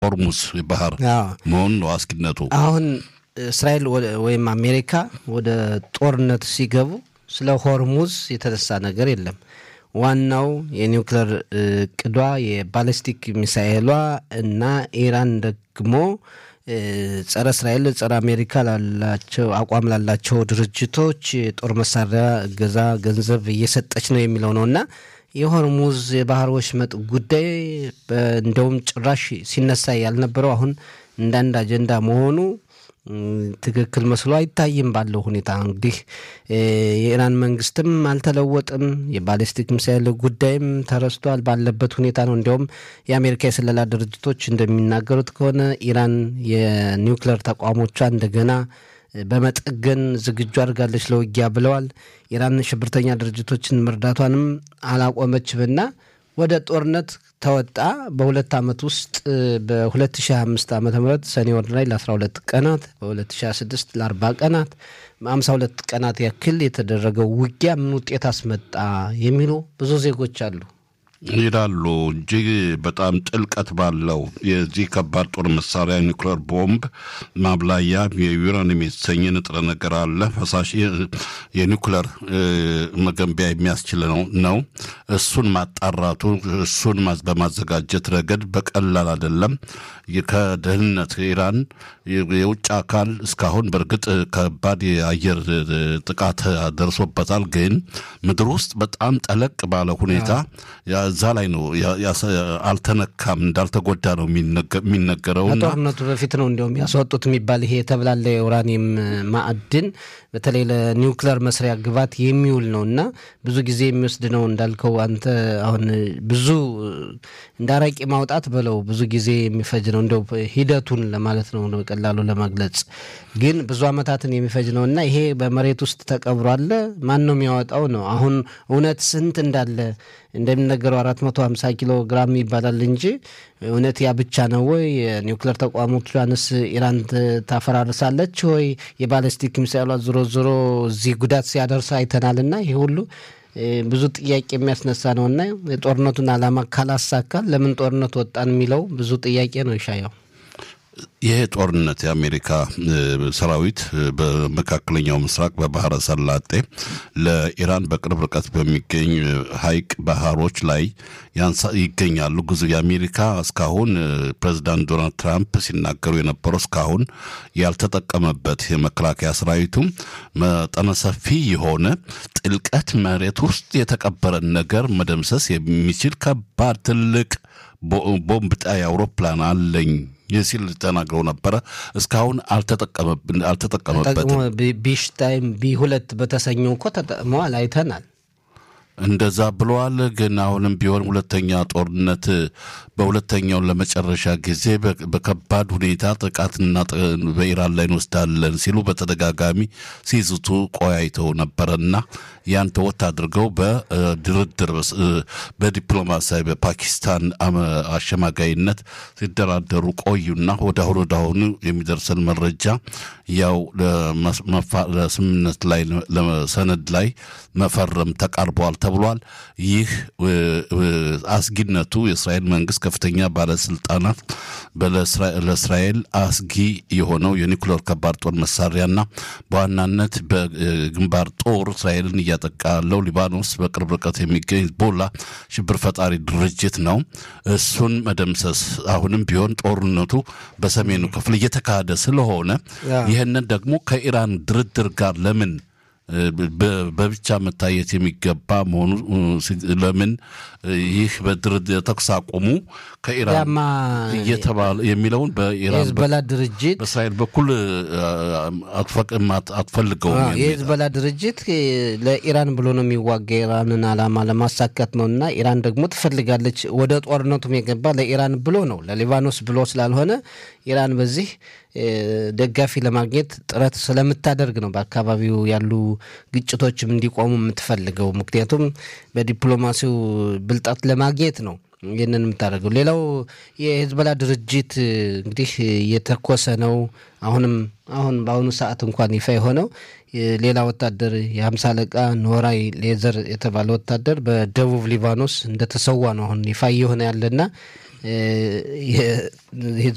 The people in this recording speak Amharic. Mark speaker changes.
Speaker 1: የሆርሙዝ ባህር መሆኑ ነው አስጊነቱ።
Speaker 2: አሁን እስራኤል ወይም አሜሪካ ወደ ጦርነት ሲገቡ ስለ ሆርሙዝ የተነሳ ነገር የለም። ዋናው የኒውክሌር እቅዷ የባለስቲክ ሚሳኤሏ እና ኢራን ደግሞ ጸረ እስራኤል ጸረ አሜሪካ ላላቸው አቋም ላላቸው ድርጅቶች የጦር መሳሪያ እገዛ ገንዘብ እየሰጠች ነው የሚለው ነው እና የሆርሙዝ የባህር ወሽመጥ ጉዳይ እንደውም ጭራሽ ሲነሳ ያልነበረው አሁን እንዳንድ አጀንዳ መሆኑ ትክክል መስሎ አይታይም። ባለው ሁኔታ እንግዲህ የኢራን መንግስትም አልተለወጥም። የባሊስቲክ ሚሳይል ጉዳይም ተረስቷል ባለበት ሁኔታ ነው። እንዲያውም የአሜሪካ የስለላ ድርጅቶች እንደሚናገሩት ከሆነ ኢራን የኒውክሌር ተቋሞቿ እንደገና በመጠገን ዝግጁ አድርጋለች ለውጊያ ብለዋል። ኢራን ሽብርተኛ ድርጅቶችን መርዳቷንም አላቆመችምና ወደ ጦርነት ተወጣ። በሁለት ዓመት ውስጥ በ2025 ዓ ም ሰኔ ወር ላይ ለ12 ቀናት በ2026 ለ40 ቀናት በ52 ቀናት ያክል የተደረገው ውጊያ ምን ውጤት አስመጣ የሚሉ ብዙ ዜጎች አሉ
Speaker 1: ይላሉ። እጅግ በጣም ጥልቀት ባለው የዚህ ከባድ ጦር መሳሪያ ኒውክሌር ቦምብ ማብላያ የዩራኒየም የተሰኘ ንጥረ ነገር አለ። ፈሳሽ የኒውክሌር መገንቢያ የሚያስችል ነው። እሱን ማጣራቱ እሱን በማዘጋጀት ረገድ በቀላል አይደለም። ከደህንነት ኢራን የውጭ አካል እስካሁን በእርግጥ ከባድ የአየር ጥቃት ደርሶበታል። ግን ምድር ውስጥ በጣም ጠለቅ ባለ ሁኔታ እዛ ላይ ነው አልተነካም፣ እንዳልተጎዳ ነው የሚነገረው።
Speaker 2: ከጦርነቱ በፊት ነው እንዲያውም ያስወጡት የሚባል ይሄ የተብላለ የኡራኒየም ማዕድን በተለይ ለኒውክለር መስሪያ ግባት የሚውል ነው እና ብዙ ጊዜ የሚወስድ ነው እንዳልከው አንተ አሁን ብዙ እንደ አረቂ ማውጣት በለው ብዙ ጊዜ የሚፈጅ ነው። እንዲያው ሂደቱን ለማለት ነው በቀላሉ ለመግለጽ ግን ብዙ ዓመታትን የሚፈጅ ነው እና ይሄ በመሬት ውስጥ ተቀብሮ አለ። ማን ነው የሚያወጣው ነው አሁን እውነት ስንት እንዳለ እንደሚነገረው አራት መቶ ሀምሳ ኪሎ ግራም ይባላል እንጂ እውነት ያ ብቻ ነው ወይ? የኒውክሌር ተቋሞቿንስ ኢራን ታፈራርሳለች ወይ? የባለስቲክ ሚሳይሏ ዞሮ ዞሮ እዚህ ጉዳት ሲያደርስ አይተናልና ይህ ሁሉ ብዙ ጥያቄ የሚያስነሳ ነው እና የጦርነቱን ዓላማ ካላሳካል ለምን ጦርነት ወጣን የሚለው ብዙ ጥያቄ ነው ይሻየው።
Speaker 1: ይሄ ጦርነት የአሜሪካ ሰራዊት በመካከለኛው ምስራቅ በባህረ ሰላጤ ለኢራን በቅርብ ርቀት በሚገኝ ሐይቅ ባህሮች ላይ ይገኛሉ። ብዙ የአሜሪካ እስካሁን ፕሬዚዳንት ዶናልድ ትራምፕ ሲናገሩ የነበረው እስካሁን ያልተጠቀመበት የመከላከያ ሰራዊቱም መጠነ ሰፊ የሆነ ጥልቀት መሬት ውስጥ የተቀበረን ነገር መደምሰስ የሚችል ከባድ ትልቅ ቦምብ ጣይ አውሮፕላን አለኝ ሲል ተናግረው ነበረ። እስካሁን አልተጠቀመበትም።
Speaker 2: ቢሽታይም ቢ ሁለት በተሰኘው እኮ ተጠቅመዋል፣ አይተናል።
Speaker 1: እንደዛ ብለዋል። ግን አሁንም ቢሆን ሁለተኛ ጦርነት በሁለተኛውን ለመጨረሻ ጊዜ በከባድ ሁኔታ ጥቃትና በኢራን ላይ እንወስዳለን ሲሉ በተደጋጋሚ ሲዝቱ ቆያይተው ነበረና ያን ተወት አድርገው በድርድር በዲፕሎማሲያዊ በፓኪስታን አሸማጋይነት ሲደራደሩ ቆዩና ወደ አሁን ወደ አሁኑ የሚደርሰን መረጃ ያው ለስምምነት ላይ ለሰነድ ላይ መፈረም ተቃርበዋል ተብሏል። ይህ አስጊነቱ የእስራኤል መንግስት ከፍተኛ ባለስልጣናት ለእስራኤል አስጊ የሆነው የኒኩሌር ከባድ ጦር መሳሪያና በዋናነት በግንባር ጦር እስራኤልን እያጠቃ ያለው ሊባኖስ በቅርብ ርቀት የሚገኝ ሂዝቦላ ሽብር ፈጣሪ ድርጅት ነው። እሱን መደምሰስ አሁንም ቢሆን ጦርነቱ በሰሜኑ ክፍል እየተካሄደ ስለሆነ ይህንን ደግሞ ከኢራን ድርድር ጋር ለምን በብቻ መታየት የሚገባ መሆኑ ለምን ይህ በድርድር ተኩስ አቁሙ ከኢራን እየተባለ የሚለውን በኢራን
Speaker 2: የህዝበላ ድርጅት
Speaker 1: በእስራኤል በኩል አትፈልገውም።
Speaker 2: የህዝበላ ድርጅት ለኢራን ብሎ ነው የሚዋጋ የኢራንን ዓላማ ለማሳካት ነው እና ኢራን ደግሞ ትፈልጋለች። ወደ ጦርነቱም የገባ ለኢራን ብሎ ነው ለሊባኖስ ብሎ ስላልሆነ ኢራን በዚህ ደጋፊ ለማግኘት ጥረት ስለምታደርግ ነው በአካባቢው ያሉ ግጭቶችም እንዲቆሙ የምትፈልገው። ምክንያቱም በዲፕሎማሲው ብልጣት ለማግኘት ነው ይህንን የምታደርገው። ሌላው የሂዝቦላ ድርጅት እንግዲህ እየተኮሰ ነው። አሁንም አሁን በአሁኑ ሰዓት እንኳን ይፋ የሆነው ሌላ ወታደር የሀምሳ አለቃ ኖራይ ሌዘር የተባለ ወታደር በደቡብ ሊባኖስ እንደተሰዋ ነው አሁን ይፋ እየሆነ ያለና